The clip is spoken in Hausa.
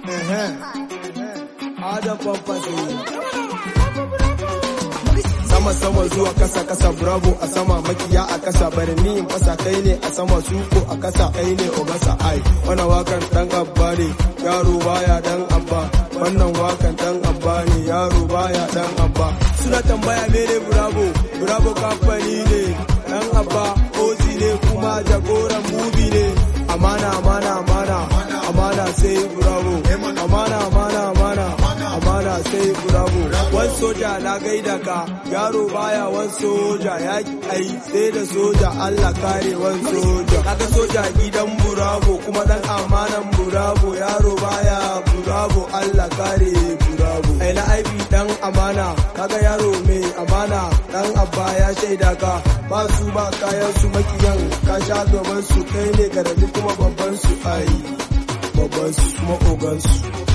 Adam Pampasi. Sama sama zuwa kasa kasa bravo a sama makiya a kasa bari ni in fasa kai ne a sama suko a kasa kai ne ogasa ai wannan wakan dan abba ne yaro baya dan abba wannan wakan dan abba ne yaro baya dan abba suna tambaya mene bravo bravo kamfani ne dan abba ozi ne kuma jagoran mubi ne amana amana amana amana sai bravo amana amana amana amana sai bravo wan soja na gaida ka yaro baya wan soja ya ai sai da soja Allah kare wan soja kaga soja gidan bravo kuma dan amanan bravo yaro baya bravo Allah kare bravo ai na aibi dan amana kaga yaro mai amana dan abba ya shaida ka ba su ba kayan su makiyan ka sha gaban su kai ne garadi kuma babban su ai babban su kuma ogan su